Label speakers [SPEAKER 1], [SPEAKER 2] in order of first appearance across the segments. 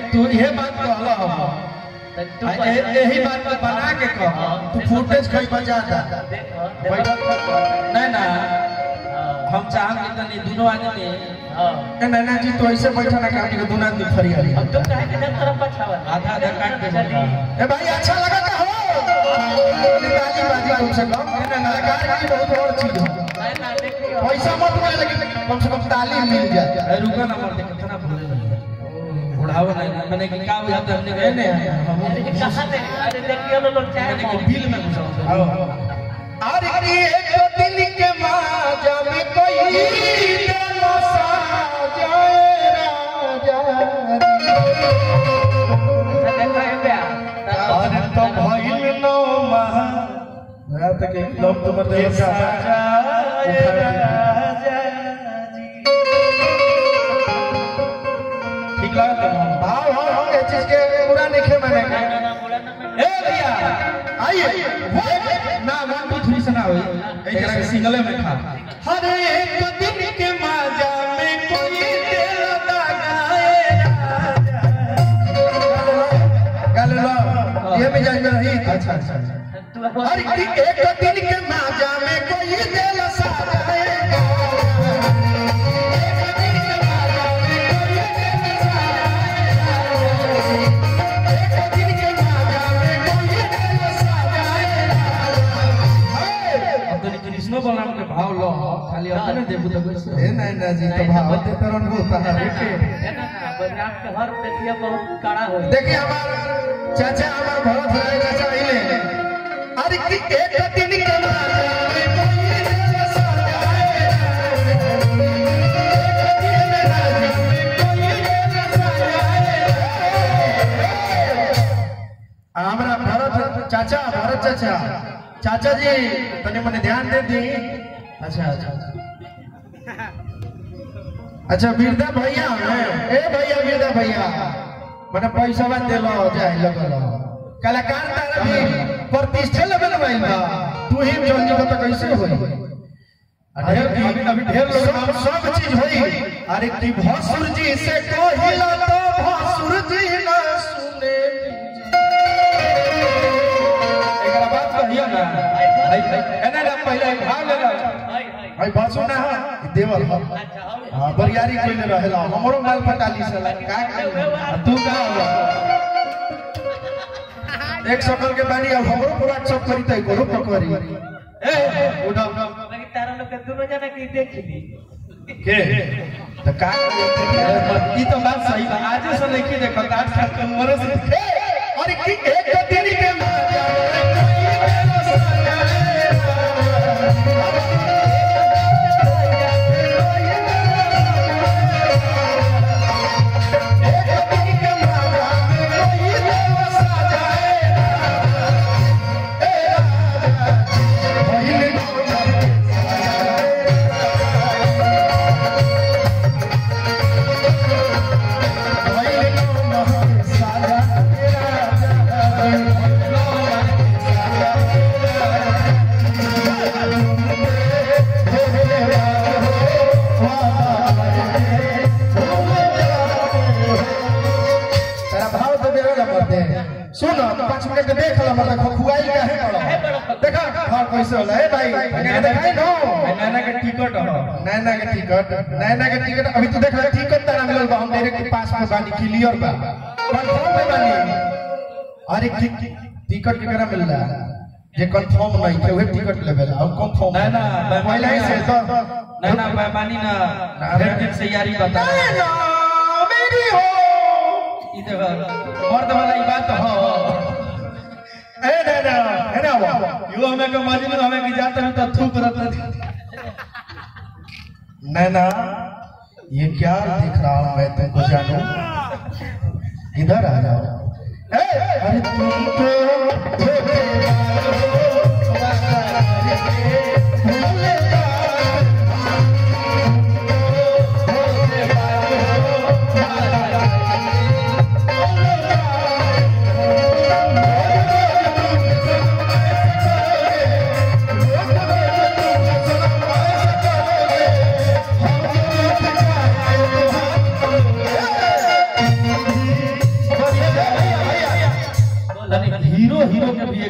[SPEAKER 1] तू ये बात कहला हम
[SPEAKER 2] तू
[SPEAKER 1] आ, ए- यही बात को बना के कह तू फुटेज कहीं बजा दा नहीं ना हम चाहम कि तनी दोनों आदमी ए नैना जी तो ऐसे बैठा ना काम दोनों आदमी फरियाली आधा आधा काट के बैठा ए भाई अच्छा लगा था हो ताली बाजी कम से कम ए नैना कलाकार की बहुत और चीज हो पैसा मत मिले लेकिन कम से कम ताली मिल जाए ए रुका ना मत कितना भूले बुढ़ावा नहीं मैंने कि का बुझाते हमने कहे नहीं हम मैंने कि बिल में घुसा आओ अरे कि एक दिल के माजा में कोई दिल साजाए राजा अरे तो भइल नो महा मैं तक एक लोग तुम देखा ठीक लगा भाव भाव हम ये चीज के पूरा नहीं खे मैंने ए भैया आइए ना वन टू थ्री से ना होई एक तरह के सिंगले में खा हर एक दिन के माजा में कोई दिल लगाए गल लो ये भी जान रही अच्छा अच्छा हर एक दिन के माजा में कोई दिल सजाएगा कृष्ण बलराम के भाव लो खाली अपने देबू तो कैसे ए नहीं ना जी तो भाव दे तरन होता है देखिए हमारा चाचा हमारा भरत राय चाचा इले अरे कि एक दिन के माजा में कोई दिल सजाए एक दिन के माजा में कोई दिल सजाए हमारा भरत चाचा भरत चाचा चाचा जी तने मने ध्यान दे दी अच्छा अच्छा अच्छा अच्छा बिरदा भैया हैं ए भैया बिरदा भैया मने पैसा बात दे लो जाए लगल कलाकार तारा भी प्रतिष्ठा लेवल भाई बा तू ही चल जीव तो कैसे होई ढेर अभी अभी ढेर लोग सब सब चीज होई अरे की भसुर जी से कहिला तो भसुर जी ना सुने एकरा बात कहियो ना भाई एना ना पहले भाव ले लो भाई बात सुना है देवल हम हां बरियारी कोई रहेला हमरो माल पटाली से का का तू का हो एक सकल के बानी अब हमरो पूरा सब करी तय करो पकड़ी ए उठा के तो का ई तो बात सही बा आज से लेके देखो आठ साल के उम्र से और की एक दिन के माजा तेरा भाव तो देवे ना मरते सुन पांच मिनट देख ला मतलब खुआई का है देखा हां कैसे होला ए भाई नैना देखाई नो नैना के टिकट हो नैना के टिकट नैना के टिकट अभी तू देख ले टिकट तारा मिलल बा हम डायरेक्ट पास में बानी क्लियर बा कंफर्म पे बानी अरे की टिकट केकरा मिल रहा जे कंफर्म नहीं थे वही टिकट लेवल और कंफर्म
[SPEAKER 3] नैना,
[SPEAKER 1] पहले ही से तो
[SPEAKER 3] नैना बेमानी ना ढेर दिन से यारी बता
[SPEAKER 1] नैना मेरी हो
[SPEAKER 3] ई देखो मर्द वाला ई बात हो
[SPEAKER 1] ए नैना है ना वो
[SPEAKER 3] यू हमें के मजनू हमें की जाते हैं तो थूक रत
[SPEAKER 1] नैना ये क्या दिख रहा हूँ मैं तुमको जानू इधर आ जाओ ए, अरे तुम तो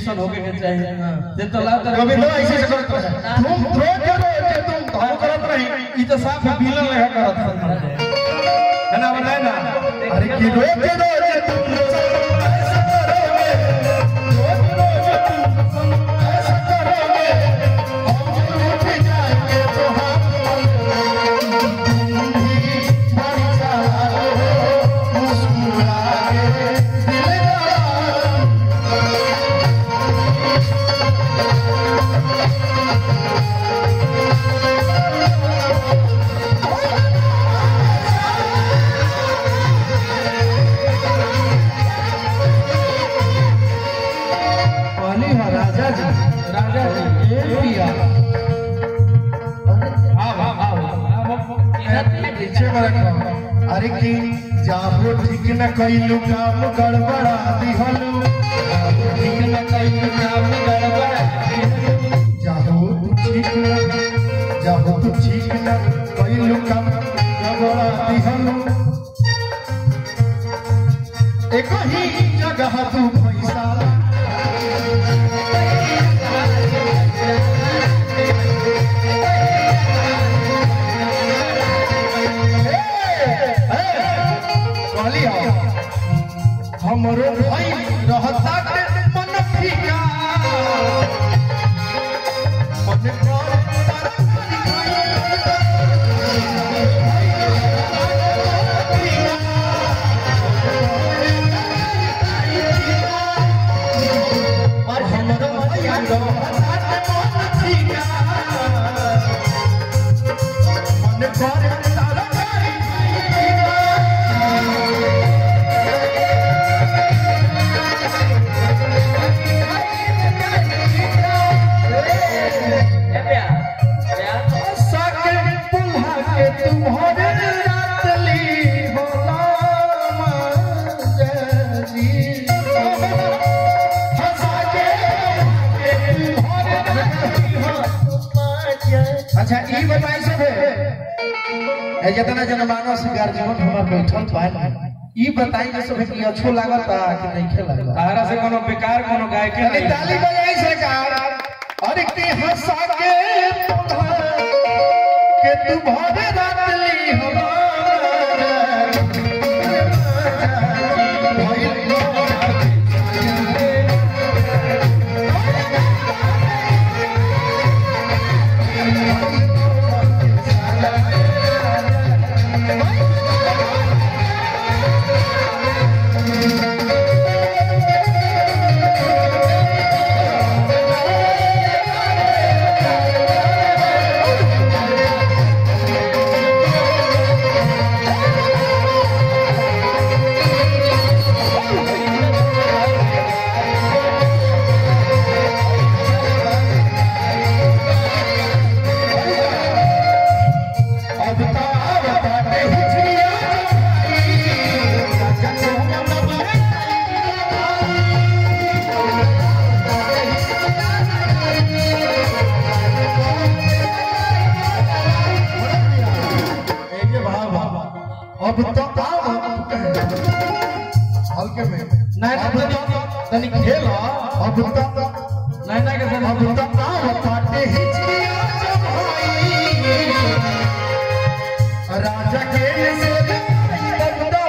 [SPEAKER 3] रिएक्शन होके के चाहिए जे तो ला तर
[SPEAKER 1] कभी तो ऐसे से करत रहे तुम थ्रो करो जे तुम तो हम करत रही
[SPEAKER 3] ई तो साफ विलन लगा करत है ना बताए ना
[SPEAKER 1] अरे कि रोक दो जे तुम ऐसा करोगे रोक दो जे तुम ऐसा करोगे हम उठ जाएंगे तो हम तुम भी बढ़ जाओ मुस्कुरा के दिल लगा पानी है राजा जी
[SPEAKER 3] राजा जी
[SPEAKER 1] ए पिया
[SPEAKER 3] आओ आओ आओ
[SPEAKER 1] पीछे में रखो अरे की जाबो ठीक न कइलू काम गड़बड़ा दिहलू
[SPEAKER 3] ठीक न कई काम गड़बड़
[SPEAKER 1] जाबो तू ठीक न जाबो तू ठीक न कइलू काम गड़बड़ा दिहलू एक ही जगह तू पैसा कहली हो हमरो भाई रहता के मन फीका मन कर तरकारी और हमरो भाई रहता के मन फीका मन कर तरकारी
[SPEAKER 3] ए प्यार प्यार
[SPEAKER 1] सके पुल्हा के तुम्हारे रातली होला मजली हंसा के तुम्हारे रातली हो अच्छा ई बताई सब है जितना जनमानस गार्जियन हमार बैठल बा ई बताई जे सब कि अच्छो लागता कि नहीं खेला
[SPEAKER 3] तारा से कोनो बेकार कोनो गाय के
[SPEAKER 1] अरे ताली बजाई सरकार अरे के हंसा के पुल्हा के तुम्हारे रातली अब तो अब बाटे हिजरिया अब तो आओ हल्के में
[SPEAKER 3] नहीं
[SPEAKER 1] अब
[SPEAKER 3] नहीं
[SPEAKER 1] तो तनी खेल अब तो
[SPEAKER 3] नहीं नहीं के
[SPEAKER 1] अब तो आओ बाटे हिजरिया जब होई राजा के से बंदा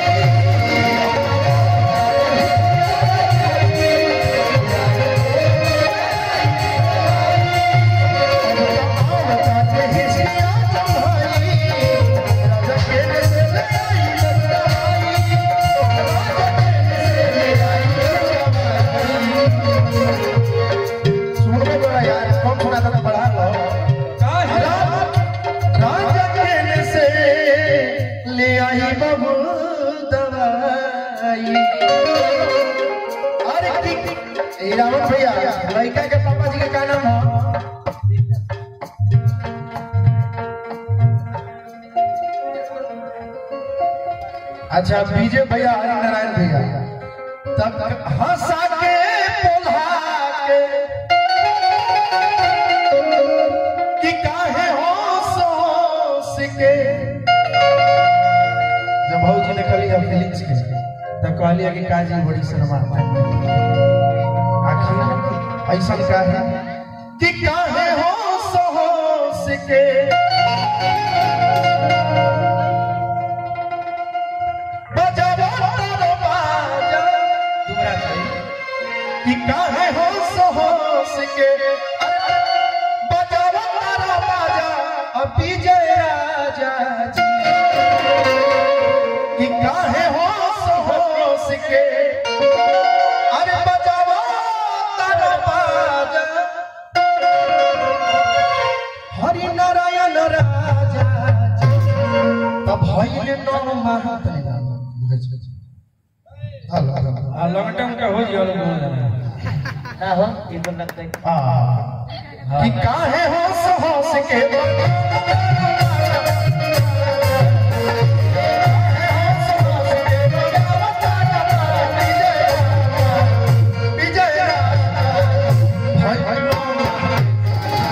[SPEAKER 1] रावण भैया लड़का के पापा जी का क्या नाम है अच्छा बीजे भैया हरि नारायण भैया तब हंसा के बोला के कि काहे होश होश के जब भौजी ने कहली है फिलिंग्स के तब कहली है कि काजी बड़ी शर्मा आखिर ऐसा का है कि काहे हो सोहोस के बजावा तारो बाजा
[SPEAKER 3] दुबरा चाहिए
[SPEAKER 1] कि काहे हो सोहोस के बजावा तारो बाजा अभी जय राजा जी कि काहे हो सोहोस के अरे बजावा तारो बाजा हरि नारायण राजा जी तब भइल नो महत हल हल
[SPEAKER 3] आ लॉन्ग टर्म का हो जियो
[SPEAKER 2] ना हो ये तो लगता है
[SPEAKER 1] आ कि काहे हो सोहोस के विजय भाई भाई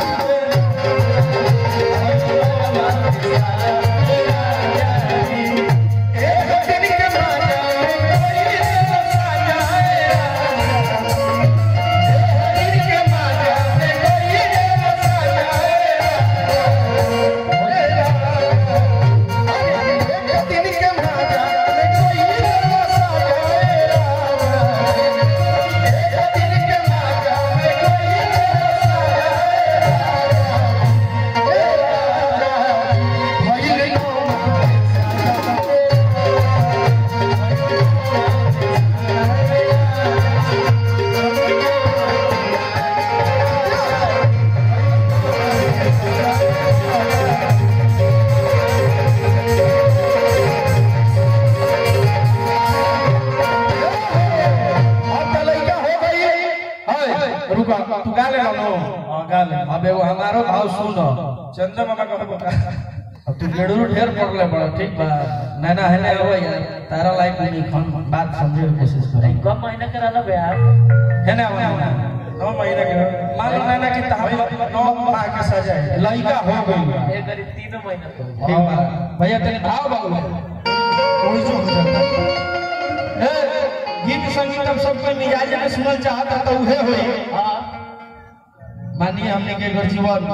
[SPEAKER 1] एक दिन के माया कोई साया दिन के माया कोई साया दिन के माया कोई साया दिन के माया कोई भइल अब तो लइका हो गई
[SPEAKER 3] हाय रुका तू गा ले लो हां गा ले अब एगो हमारो भाव सुन चंदा मामा कहबो का अब तू गेड़ू ढेर पड़ले बड़ा ठीक बा नैना हेले आवे यार तारा लाइक नहीं खन बात समझे के कोशिश कर
[SPEAKER 2] कम महीना करा लो बे आप
[SPEAKER 3] है ना आवे नौ महीना के मान लो नैना की तहबीब नौ माह के सजा है लइका हो गई
[SPEAKER 2] ये करीब तीनों महीना तो हो
[SPEAKER 3] ठीक बा भैया तेरे भाव बाबू
[SPEAKER 1] कोई जो हो जाता
[SPEAKER 3] ए गीत संगीत हम सब कोई मिजाज में सुनल चाहता तो उहे होई
[SPEAKER 2] हाँ
[SPEAKER 3] मानिए हमने के घर जीवन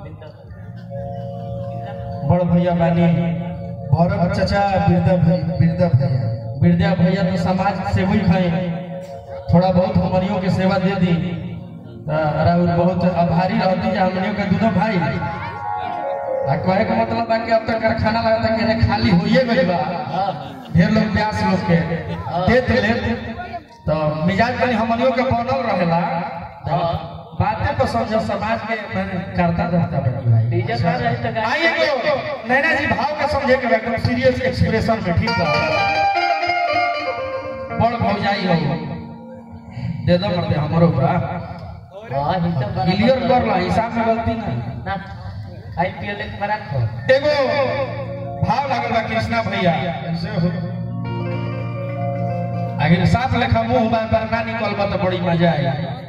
[SPEAKER 3] बड़ भैया बानी
[SPEAKER 1] भरत चाचा बिरदा भाई बिरदा भैया
[SPEAKER 3] विद्या भैया तो समाज से हुई खाए थोड़ा बहुत हमनियों के सेवा दे दी तो राहुल बहुत आभारी रहती है हमनियों के दोनों भाई आ कहे का मतलब बा कि अब तक कारखाना लगता कि नहीं खाली होइए गई बा
[SPEAKER 2] हाँ
[SPEAKER 3] ढेर लोग ब्यास लोग के देत ले तो मिजाज कनी हमनियों के बनल रहेला तो
[SPEAKER 2] हाँ।
[SPEAKER 3] बातें तो समझो समाज के मैंने करता रहता बड़ी भाई
[SPEAKER 2] डीजे का रहे तो गा-
[SPEAKER 3] आइए तो नैना जी भाव के समझे के एकदम सीरियस एक्सप्रेशन में ठीक बा बड़ भौजाई हो दे दो मरते हमरो बा
[SPEAKER 2] हाँ ही तो बड़ा-
[SPEAKER 3] क्लियर कर ला हिसाब में गलती नहीं
[SPEAKER 2] ना आईपीएल एक बड़ा खो
[SPEAKER 3] एगो भाव लागल बा कृष्णा भैया ऐसे हो आगे साफ लेखा मुंह बार बार ना निकल बा तो बड़ी मजा आई